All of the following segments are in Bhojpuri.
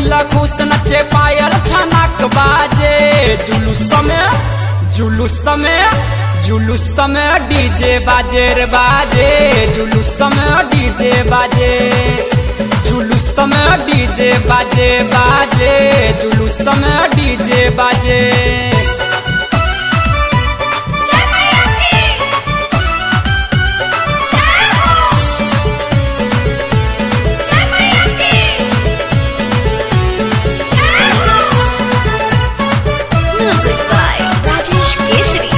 दिल खुश नचे पायल छनक बाजे जुलूस में जुलूस में जुलूस में डीजे बाजे रे बाजे जुलूस में डीजे बाजे जुलूस में डीजे बाजे बाजे जुलूस में डीजे बाजे जय मैया की जय हो जय मैया की जय हो म्यूजिक बाय राजेश केसरी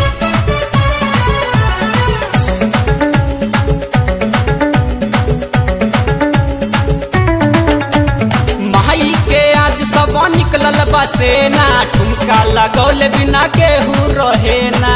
माई के आज सब निकलल बसेना ठुमका लगौले बिना केहू रहे ना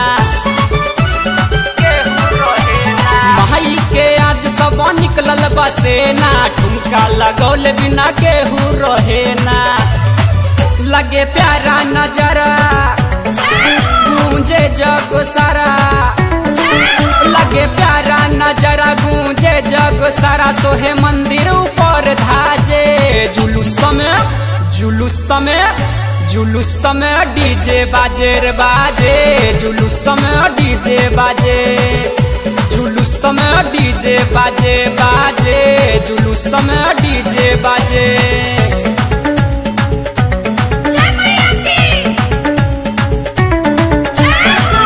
माई के आज सब निकलल बसेना ठुमका लगौले बिना केहू रहे ना लगे प्यारा नजरा गूंजे जग सारा लगे प्यारा नजरा गूंजे जग सारा सोहे मंदिर ऊपर धाजे जुलूस में जुलूस में जुलूस में डीजे बाजे रे बाजे जुलूस में डीजे बाजे जुलूस में डीजे बाजे बाजे जुलूस में डीजे बाजे जय मैया की जय हो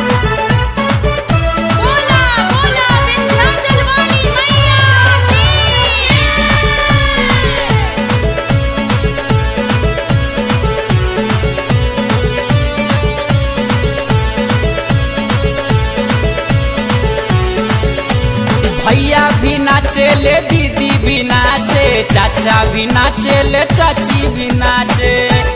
बोला बोला विंध्याचल वाली मैया की भैया भी नाचे ले दीदी भी नाचे चाचा भी नाचे ले चाची भी नाचे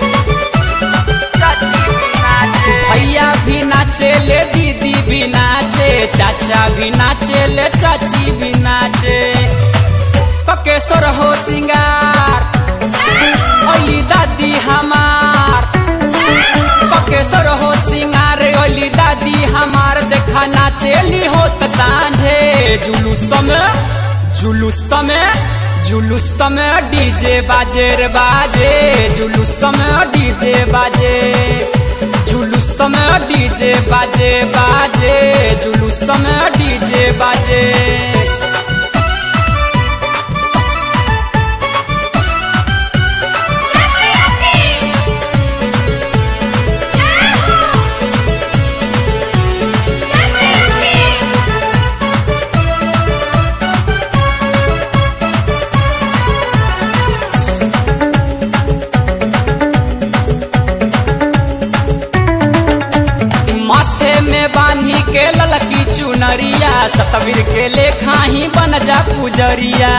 भैया भी नाचे ले दीदी भी नाचे चाचा भी नाचे ले चाची भी नाचे ककेश्वर हो सिंगार ओली दादी हमार पकेश्वर हो सिंगार ओली दादी हमार देखा नाचेली होत सांझे जुलूस में जुलूस में जुलूस में डीजे बाजे रे बाजे जुलूस में डीजे बाजे जुलूस में डीजे बाजे बाजे जुलूस में डीजे बाजे जय मैया की जय हो जय मैया की माथे में बांधी के ललकी चुनरिया सतवीर के लेखा ही बन जा पुजरिया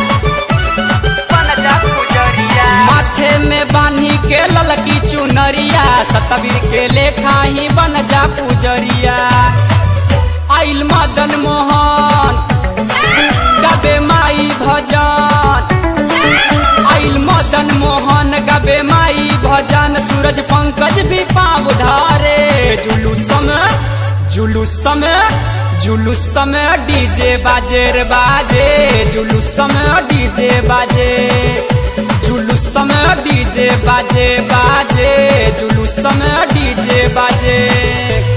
माथे में बांधी के ललकी चुनरिया सतवीर के लेखा ही बन जा पुजरिया आइल मदन मोहन गबे माई भजन आइल मदन मोहन गबे माई भजन सूरज पंकज भी पाव धारे जुलूस में जुलूस में जुलूस में डीजे बाजे रे बाजे जुलूस में डीजे बाजे जुलूस में डीजे बाजे बाजे जुलूस में डीजे बाजे